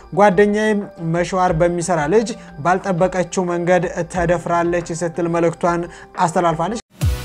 ጓደኛዬ መሸዋር በሚሰራ ልጅ ባልጠበቀችው መንገድ ተደፍራለች ስትል መልእክቷን አስተላልፋለች።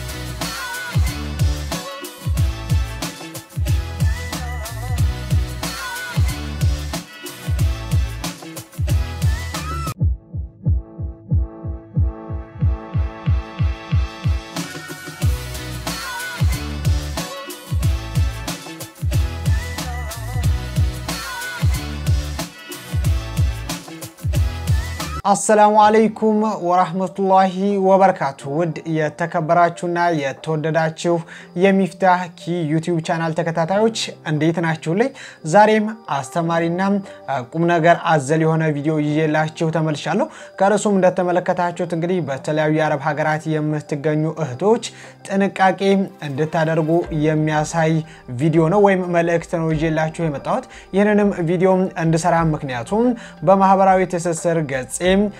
አሰላሙ አለይኩም ወራህመቱላሂ ወበረካቱ። ውድ የተከበራችሁና የተወደዳችሁ የሚፍታህ ኪ ዩቲዩብ ቻናል ተከታታዮች እንዴት ናችሁልኝ? ዛሬም አስተማሪና ቁም ነገር አዘል የሆነ ቪዲዮ ይዤላችሁ ተመልሻለሁ። ከርዕሱም እንደተመለከታችሁት እንግዲህ በተለያዩ የአረብ ሀገራት የምትገኙ እህቶች ጥንቃቄ እንድታደርጉ የሚያሳይ ቪዲዮ ነው ወይም መልእክት ነው ይዤላችሁ የመጣሁት። ይህንንም ቪዲዮ እንድሰራ ምክንያቱም በማህበራዊ ትስስር ገጼ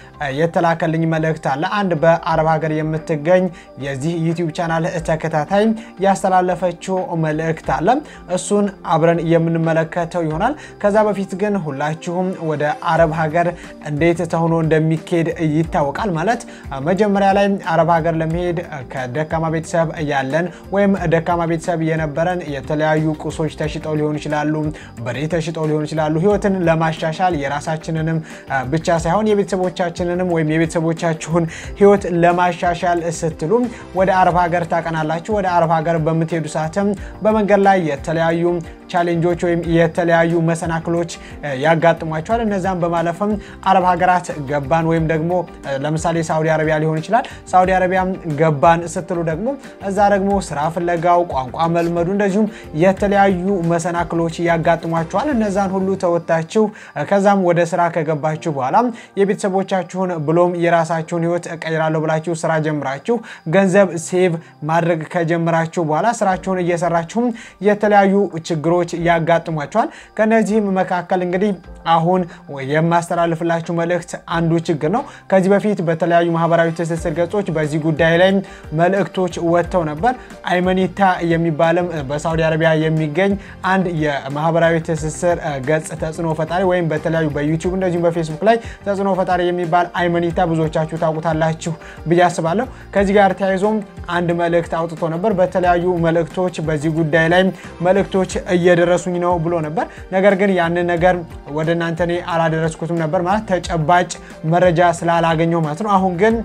የተላከልኝ መልእክት አለ። አንድ በአረብ ሀገር የምትገኝ የዚህ ዩቲዩብ ቻናል ተከታታይ ያስተላለፈችው መልእክት አለ። እሱን አብረን የምንመለከተው ይሆናል። ከዛ በፊት ግን ሁላችሁም ወደ አረብ ሀገር እንዴት ተሆኖ እንደሚካሄድ ይታወቃል። ማለት መጀመሪያ ላይ አረብ ሀገር ለመሄድ ከደካማ ቤተሰብ ያለን ወይም ደካማ ቤተሰብ የነበረን የተለያዩ ቁሶች ተሽጠው ሊሆኑ ይችላሉ፣ በሬ ተሽጠው ሊሆኑ ይችላሉ። ህይወትን ለማሻሻል የራሳችንንም ብቻ ሳይሆን የቤተሰቦቻችንንም ወይም የቤተሰቦቻችሁን ህይወት ለማሻሻል ስትሉ ወደ አረብ ሀገር ታቀናላችሁ። ወደ አረብ ሀገር በምትሄዱ ሰዓትም በመንገድ ላይ የተለያዩ ቻሌንጆች ወይም የተለያዩ መሰናክሎች ያጋጥሟቸዋል። እነዛም በማለፍም አረብ ሀገራት ገባን ወይም ደግሞ ለምሳሌ ሳውዲ አረቢያ ሊሆን ይችላል። ሳውዲ አረቢያ ገባን ስትሉ ደግሞ እዛ ደግሞ ስራ ፍለጋው፣ ቋንቋ መልመዱ እንደዚሁም የተለያዩ መሰናክሎች ያጋጥሟቸዋል። እነዛን ሁሉ ተወጥታችሁ ከዛም ወደ ስራ ከገባችሁ በኋላ የቤተሰቦቻችሁን ብሎም የራሳችሁን ህይወት እቀይራለሁ ብላችሁ ስራ ጀምራችሁ ገንዘብ ሴቭ ማድረግ ከጀምራችሁ በኋላ ስራችሁን እየሰራችሁም የተለያዩ ችግሮች ያጋጥሟቸዋል። ከነዚህም መካከል እንግዲህ አሁን የማስተላልፍላችሁ መልእክት አንዱ ችግር ነው። ከዚህ በፊት በተለያዩ ማህበራዊ ትስስር ገጾች በዚህ ጉዳይ ላይ መልእክቶች ወጥተው ነበር። አይመኒታ የሚባልም በሳውዲ አረቢያ የሚገኝ አንድ የማህበራዊ ትስስር ገጽ ተጽዕኖ ፈጣሪ ወይም በተለያዩ በዩቲዩብ እንደዚሁም በፌስቡክ ላይ ተጽዕኖ ፈጣሪ የሚባል አይመኒታ ብዙዎቻችሁ ታውቁታላችሁ ብዬ አስባለሁ። ከዚህ ጋር ተያይዞም አንድ መልእክት አውጥቶ ነበር። በተለያዩ መልእክቶች በዚህ ጉዳይ ላይ መልእክቶች እየደረሱኝ ነው ብሎ ነበር። ነገር ግን ያንን ነገር ወደ እናንተ እኔ አላደረስኩትም ነበር ማለት ተጨባጭ መረጃ ስላላገኘው ማለት ነው። አሁን ግን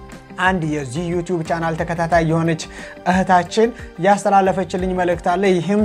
አንድ የዚህ ዩቲዩብ ቻናል ተከታታይ የሆነች እህታችን ያስተላለፈችልኝ መልእክት አለ። ይህም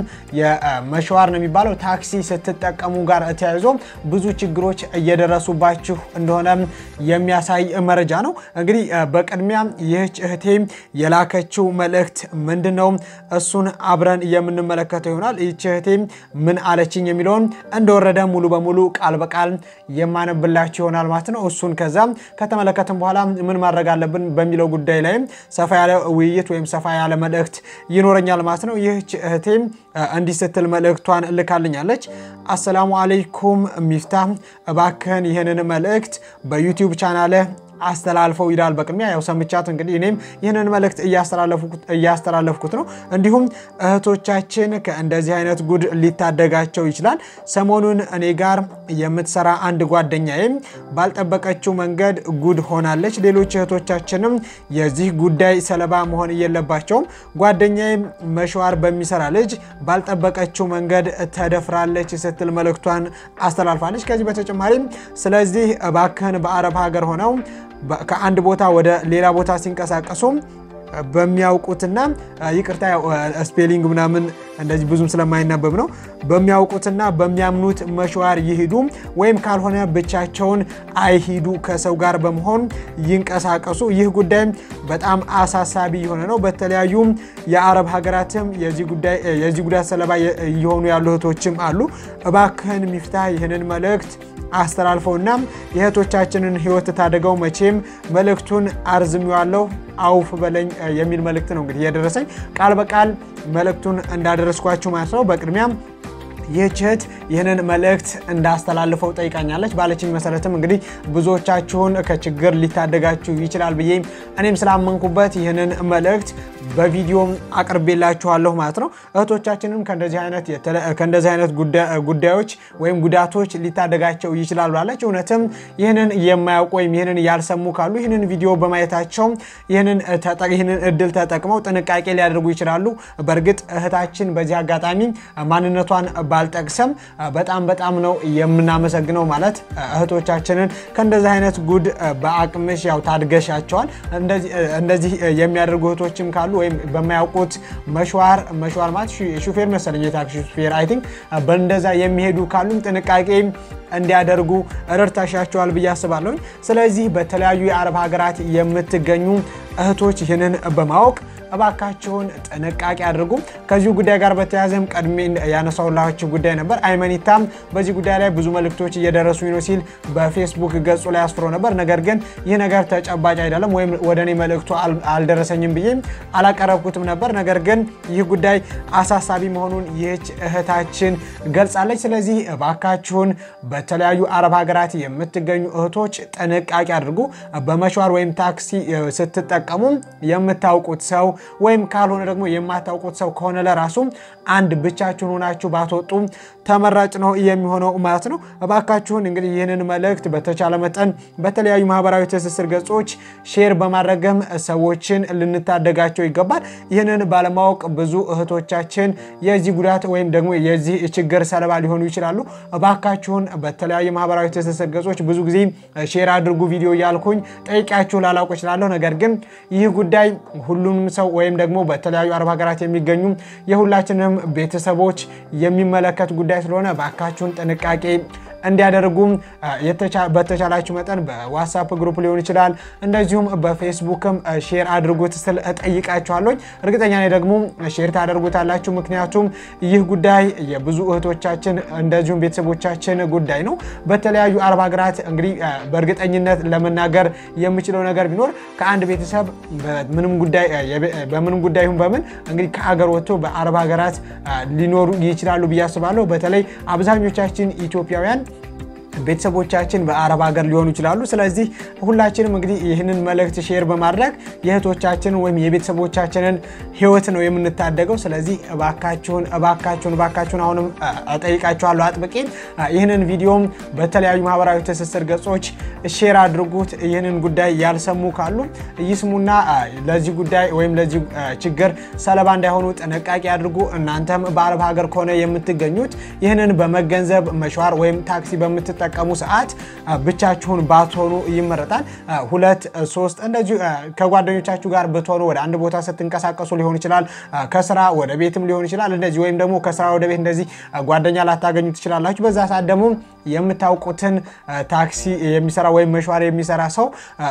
የመሸዋር ነው የሚባለው ታክሲ ስትጠቀሙ ጋር ተያይዞ ብዙ ችግሮች እየደረሱባችሁ እንደሆነ የሚያሳይ መረጃ ነው። እንግዲህ በቅድሚያ ይህች እህቴ የላከችው መልእክት ምንድን ነው? እሱን አብረን የምንመለከተው ይሆናል። ይህች እህቴ ምን አለችኝ የሚለውን እንደወረደ ሙሉ በሙሉ ቃል በቃል የማነብላችሁ ይሆናል ማለት ነው። እሱን ከዛ ከተመለከትን በኋላ ምን ማድረግ አለብን በሚለው ጉዳይ ላይም ሰፋ ያለ ውይይት ወይም ሰፋ ያለ መልእክት ይኖረኛል ማለት ነው። ይህች እህቴም እንዲህ ስትል መልእክቷን እልካልኛለች። አሰላሙ አለይኩም ሚፍታህ፣ እባክህን ይህንን መልእክት በዩቲዩብ ቻናልህ አስተላልፈው ይላል። በቅድሚያ ያው ሰምቻት እንግዲህ እኔም ይህንን መልእክት እያስተላለፍኩት ነው። እንዲሁም እህቶቻችን ከእንደዚህ አይነት ጉድ ሊታደጋቸው ይችላል። ሰሞኑን እኔ ጋር የምትሰራ አንድ ጓደኛዬም ባልጠበቀችው መንገድ ጉድ ሆናለች። ሌሎች እህቶቻችንም የዚህ ጉዳይ ሰለባ መሆን የለባቸውም። ጓደኛዬም መሸዋር በሚሰራ ልጅ ባልጠበቀችው መንገድ ተደፍራለች ስትል መልእክቷን አስተላልፋለች። ከዚህ በተጨማሪም ስለዚህ እባክህን በአረብ ሀገር ሆነው ከአንድ ቦታ ወደ ሌላ ቦታ ሲንቀሳቀሱ በሚያውቁትና ይቅርታ ስፔሊንግ ምናምን እንደዚህ ብዙም ስለማይናበብ ነው። በሚያውቁትና በሚያምኑት መሸዋር ይሂዱ ወይም ካልሆነ ብቻቸውን አይሂዱ፣ ከሰው ጋር በመሆን ይንቀሳቀሱ። ይህ ጉዳይ በጣም አሳሳቢ የሆነ ነው። በተለያዩ የአረብ ሀገራትም የዚህ ጉዳት ሰለባ እየሆኑ ያሉ እህቶችም አሉ። እባክህን ሚፍታህ ይህንን መልእክት አስተላልፈውና የእህቶቻችንን ሕይወት ታደገው። መቼም መልእክቱን አርዝሜዋለሁ አውፍ በለኝ የሚል መልእክት ነው እንግዲህ የደረሰኝ ቃል በቃል መልእክቱን እንዳደረስኳችሁ ማለት ነው። በቅድሚያም ይህች እህት ይህንን መልእክት እንዳስተላልፈው ጠይቃኛለች። ባለችኝ መሰረትም እንግዲህ ብዙዎቻችሁን ከችግር ሊታደጋችሁ ይችላል ብዬ እኔም ስላመንኩበት ይህንን መልእክት በቪዲዮም አቅርቤላችኋለሁ ማለት ነው። እህቶቻችንም ከእንደዚህ አይነት ጉዳዮች ወይም ጉዳቶች ሊታደጋቸው ይችላል ብላለች። እውነትም ይህንን የማያውቁ ወይም ይህንን ያልሰሙ ካሉ ይህንን ቪዲዮ በማየታቸው ይህንን እድል ተጠቅመው ጥንቃቄ ሊያደርጉ ይችላሉ። በእርግጥ እህታችን በዚህ አጋጣሚ ማንነቷን ባልጠቅሰም በጣም በጣም ነው የምናመሰግነው። ማለት እህቶቻችንን ከእንደዚህ አይነት ጉድ በአቅምሽ ያው ታድገሻቸዋል። እንደዚህ የሚያደርጉ እህቶችም ካሉ ወይም በማያውቁት መሽዋር መሽዋር ማለት ሹፌር መሰለኝ የታክሲ ሹፌር አይ ቲንክ በእንደዛ የሚሄዱ ካሉም ጥንቃቄ እንዲያደርጉ ረድታሻቸዋል ብዬ አስባለሁኝ። ስለዚህ በተለያዩ የአረብ ሀገራት የምትገኙ እህቶች ይህንን በማወቅ እባካችሁን ጥንቃቄ አድርጉ። ከዚሁ ጉዳይ ጋር በተያያዘም ቀድሜ ያነሳውላችሁ ጉዳይ ነበር። አይመኒታም በዚህ ጉዳይ ላይ ብዙ መልእክቶች እየደረሱኝ ነው ሲል በፌስቡክ ገጹ ላይ አስፍሮ ነበር። ነገር ግን ይህ ነገር ተጨባጭ አይደለም ወይም ወደ እኔ መልእክቱ አልደረሰኝም ብዬ አላቀረብኩትም ነበር። ነገር ግን ይህ ጉዳይ አሳሳቢ መሆኑን ይህች እህታችን ገልጻለች። ስለዚህ እባካችሁን በተለያዩ አረብ ሀገራት የምትገኙ እህቶች ጥንቃቄ አድርጉ። በመሸዋር ወይም ታክሲ ስትጠቀሙ የምታውቁት ሰው ወይም ካልሆነ ደግሞ የማታውቁት ሰው ከሆነ ለራሱ አንድ ብቻችሁን ሆናችሁ ባትወጡ ተመራጭ ነው የሚሆነው ማለት ነው። እባካችሁን እንግዲህ ይህንን መልእክት በተቻለ መጠን በተለያዩ ማህበራዊ ትስስር ገጾች ሼር በማድረግም ሰዎችን ልንታደጋቸው ይገባል። ይህንን ባለማወቅ ብዙ እህቶቻችን የዚህ ጉዳት ወይም ደግሞ የዚህ ችግር ሰለባ ሊሆኑ ይችላሉ። እባካችሁን በተለያዩ ማህበራዊ ትስስር ገጾች ብዙ ጊዜ ሼር አድርጉ ቪዲዮ እያልኩኝ ጠይቂያችሁ ላላውቅ እችላለሁ። ነገር ግን ይህ ጉዳይ ሁሉንም ሰው ወይም ደግሞ በተለያዩ አረብ ሀገራት የሚገኙ የሁላችንም ቤተሰቦች የሚመለከት ጉዳይ ስለሆነ እባካችሁን ጥንቃቄ እንዲያደርጉም በተቻላችሁ መጠን በዋትሳፕ ግሩፕ ሊሆን ይችላል፣ እንደዚሁም በፌስቡክም ሼር አድርጉት ስል እጠይቃችኋለሁ። እርግጠኛ ነኝ ደግሞ ሼር ታደርጉታላችሁ። ምክንያቱም ይህ ጉዳይ የብዙ እህቶቻችን እንደዚሁም ቤተሰቦቻችን ጉዳይ ነው። በተለያዩ አረብ ሀገራት እንግዲህ በእርግጠኝነት ለመናገር የምችለው ነገር ቢኖር ከአንድ ቤተሰብ በምንም ጉዳይ ይሁን በምን እንግዲህ ከሀገር ወጥቶ በአረብ ሀገራት ሊኖሩ ይችላሉ ብዬ አስባለሁ። በተለይ አብዛኞቻችን ኢትዮጵያውያን ቤተሰቦቻችን በአረብ ሀገር ሊሆኑ ይችላሉ። ስለዚህ ሁላችንም እንግዲህ ይህንን መልእክት ሼር በማድረግ የእህቶቻችንን ወይም የቤተሰቦቻችንን ሕይወት ነው የምንታደገው። ስለዚህ እባካችሁን እባካችሁን እባካችሁን አሁንም እጠይቃችኋለሁ አጥብቄ ይህንን ቪዲዮም በተለያዩ ማህበራዊ ትስስር ገጾች ሼር አድርጉት። ይህንን ጉዳይ ያልሰሙ ካሉ ይስሙና ለዚህ ጉዳይ ወይም ለዚህ ችግር ሰለባ እንዳይሆኑ ጥንቃቄ አድርጉ። እናንተም በአረብ ሀገር ከሆነ የምትገኙት ይህንን በመገንዘብ መሸዋር ወይም ታክሲ በምትጠ ቀሙ ሰዓት ብቻችሁን ባትሆኑ ይመረጣል። ሁለት ሶስት እንደዚሁ ከጓደኞቻችሁ ጋር ብትሆኑ ወደ አንድ ቦታ ስትንቀሳቀሱ ሊሆን ይችላል። ከስራ ወደ ቤትም ሊሆን ይችላል። እንደዚህ ወይም ደግሞ ከስራ ወደ ቤት እንደዚህ ጓደኛ ላታገኙ ትችላላችሁ። በዛ ሰዓት ደግሞ የምታውቁትን ታክሲ የሚሰራ ወይም መሸዋር የሚሰራ ሰው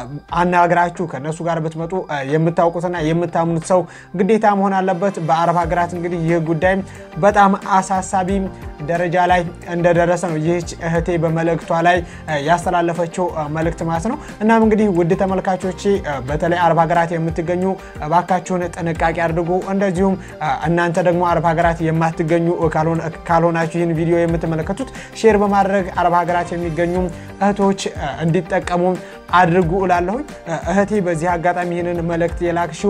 አናግራችሁ ከነሱ ጋር ብትመጡ የምታውቁትና የምታምኑት ሰው ግዴታ መሆን አለበት። በአረብ ሀገራት እንግዲህ ይህ ጉዳይ በጣም አሳሳቢ ደረጃ ላይ እንደደረሰ ነው ይህች እህቴ በመልእክቷ ላይ ያስተላለፈችው መልእክት ማለት ነው። እናም እንግዲህ ውድ ተመልካቾቼ በተለይ አረብ ሀገራት የምትገኙ እባካችሁን ጥንቃቄ አድርጉ። እንደዚሁም እናንተ ደግሞ አረብ ሀገራት የማትገኙ ካልሆናችሁ ይህን ቪዲዮ የምትመለከቱት ሼር በማድረግ አረብ ሀገራት የሚገኙ እህቶች እንዲጠቀሙ አድርጉ እላለሁኝ። እህቴ በዚህ አጋጣሚ ይህንን መልእክት የላክሽው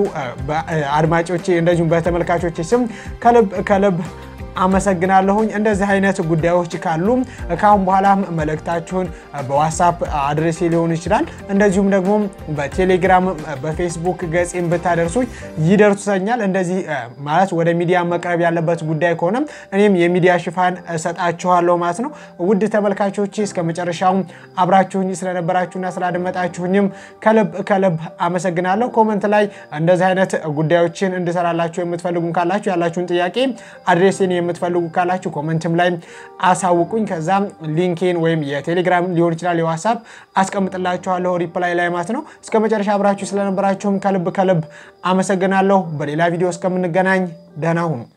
አድማጮቼ እንደዚሁም በተመልካቾቼ ስም ከልብ ከልብ አመሰግናለሁኝ። እንደዚህ አይነት ጉዳዮች ካሉ ከአሁን በኋላ መልእክታችሁን በዋትሳፕ አድሬሴ ሊሆን ይችላል። እንደዚሁም ደግሞ በቴሌግራም በፌስቡክ ገጽም ብታደርሱኝ ይደርሱኛል። እንደዚህ ማለት ወደ ሚዲያ መቅረብ ያለበት ጉዳይ ከሆነ እኔም የሚዲያ ሽፋን እሰጣችኋለሁ ማለት ነው። ውድ ተመልካቾች እስከ መጨረሻው አብራችሁኝ ስለነበራችሁና ስላደመጣችሁኝም ከልብ ከልብ አመሰግናለሁ። ኮመንት ላይ እንደዚህ አይነት ጉዳዮችን እንድሰራላችሁ የምትፈልጉም ካላችሁ ያላችሁን ጥያቄ አድሬሴን የምትፈልጉ ካላችሁ ኮመንትም ላይ አሳውቁኝ። ከዛም ሊንኬን ወይም የቴሌግራም ሊሆን ይችላል የዋትሳፕ አስቀምጥላችኋለሁ ሪፕላይ ላይ ማለት ነው። እስከ መጨረሻ አብራችሁ ስለነበራችሁም ከልብ ከልብ አመሰግናለሁ። በሌላ ቪዲዮ እስከምንገናኝ ደህና ሁኑ።